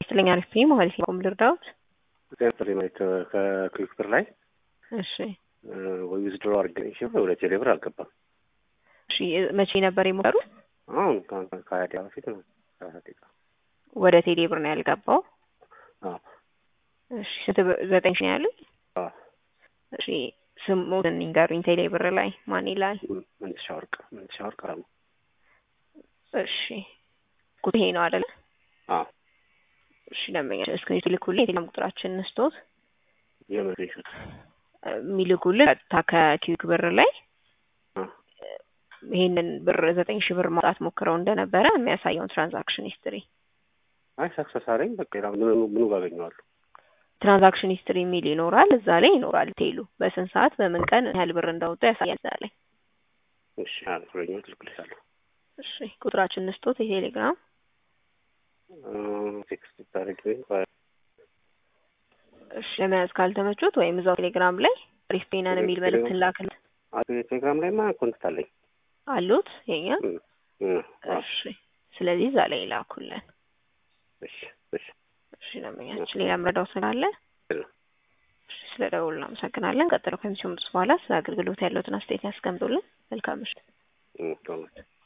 ይስጥልኝ አሪፍ ነኝ ማለት ነው። ልርዳዎት? ጥሪ ማለት ከክሊክ ብር ላይ እሺ ወይ ዊዝድሮ አድርገን ሺ ወደ ቴሌ ብር አልገባም። እሺ መቼ ነበር የሞከሩት? አሁን ከሀያ ደቂቃ በፊት ነው። ሰላሳ ደቂቃ ወደ ቴሌ ብር ነው ያልገባው? አዎ እሺ ስንት ብር? ዘጠኝ ሺህ ነው ያሉኝ? አዎ እሺ ስሙን ንገሩኝ። ቴሌ ብር ላይ ማን ይላል? መንትሻ ወርቅ መንትሻ ወርቅ አለሙ። እሺ ቁጥር ይሄ ነው አይደለ? አዎ እሺ ደንበኛ እስክሪን ልኩልኝ። የቴሌግራም ቁጥራችን እንስቶት የመሬሽን የሚልኩልን ቀጥታ ከኪዊክ ብር ላይ አ ይሄንን ብር ዘጠኝ ሺህ ብር ማውጣት ሞክረው እንደነበረ የሚያሳየውን ትራንዛክሽን ሂስትሪ አይ ሰክሰስ አለኝ። በቃ ሌላ ምኑ ምኑ ባገኘዋለሁ? ትራንዛክሽን ሂስትሪ የሚል ይኖራል። እዛ ላይ ይኖራል ቴሉ በስንት ሰዓት በምን ቀን ያህል ብር እንዳወጡ ያሳያል እዛ ላይ። እሺ አልኩኝ ልክልሻለሁ። እሺ ቁጥራችን እንስቶት የቴሌግራም ቴክስት ታደርጊ እሺ ለመያዝ ካልተመቾት ወይም እዛው ቴሌግራም ላይ ሪስፔናን የሚል መልእክት ላክልን ቴሌግራም ላይ ማ ኮንታክት አለኝ አሉት የኛ እ እ እሺ ስለዚህ እዛ ላይ ላኩልን እሺ እሺ እሺ ደንበኛችን ሌላ ምረዳው ስላለ እሺ ስለ ደውል እናመሰግናለን ቀጥሎ ከሚሰሙት በኋላ ስለ አገልግሎት ያለውትን አስተያየት ያስቀምጡልን መልካም ምሽት እ ቶሎ